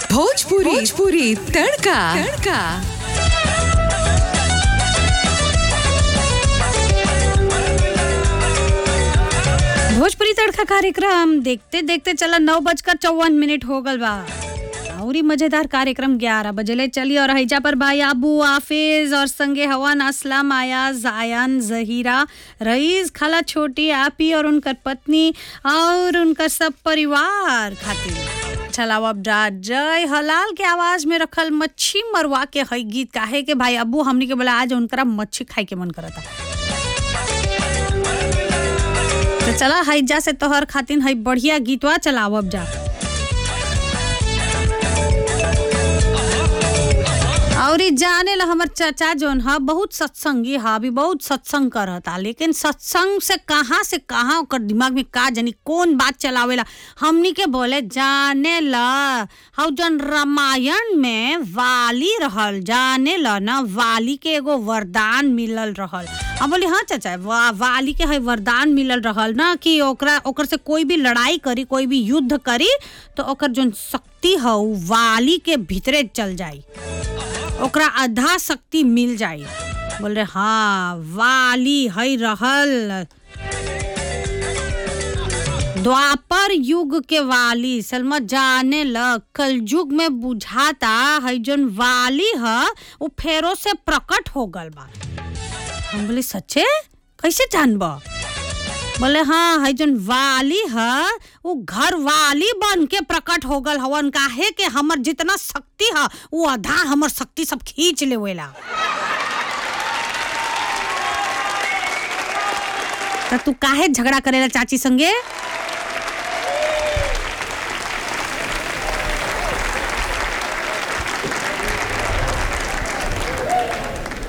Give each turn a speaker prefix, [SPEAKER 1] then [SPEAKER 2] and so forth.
[SPEAKER 1] भोजपुरी भोजपुरी तड़का तड़का
[SPEAKER 2] भोजपुरी तड़का कार्यक्रम देखते देखते चला नौ बजकर चौवन मिनट हो गल बा और ही मजेदार कार्यक्रम ग्यारह बजे चली और हैजा पर भाई आबू आफिज और संगे हवन असलम आयाज आयन जहीरा रईस खाला छोटी आपी और उनकर पत्नी और उनकर सब परिवार खातिर चलाओ अब जा जय हलाल के आवाज में रखल मच्छी मरवा के हई गीत काहे के भाई अबू हमनी के बोला आज उनकरा मच्छी खाए के मन करता तो चला हैजा से तोहर खातिन है बढ़िया गीतवा चलाओ अब जा और ई जाने ला हमर चाचा जोन ह बहुत सत्संगी हा अभी बहुत सत्संग करता लेकिन सत्संग से कहाँ से कहाँ ओकर दिमाग में का जानी कौन बात चलावेला हमनी के बोले जाने ला हाउ जन रामायण में वाली रहल जाने ला ना वाली के एगो वरदान मिलल रहल हम बोली हाँ चाचा वा, वाली के है वरदान मिलल रहल ना कि ओकरा ओकर से कोई भी लड़ाई करी कोई भी युद्ध करी तो ओकर जोन शक्ति है उ वाली के भीतरे चल जाई ओकरा आधा शक्ति मिल जाई बोल रहे हाँ वाली है रहल द्वापर युग के वाली सलमा जाने ल कलयुग में बुझाता है जोन वाली है वो फेरो से प्रकट हो गल बा हम बोले सच्चे कैसे जानब बोले हाँ है जोन वाली है वो घर वाली बन के प्रकट हो गल हवन काहे के हमर जितना शक्ति है वो आधा हमर शक्ति सब खींच लेवेला त तू काहे झगड़ा करेला चाची संगे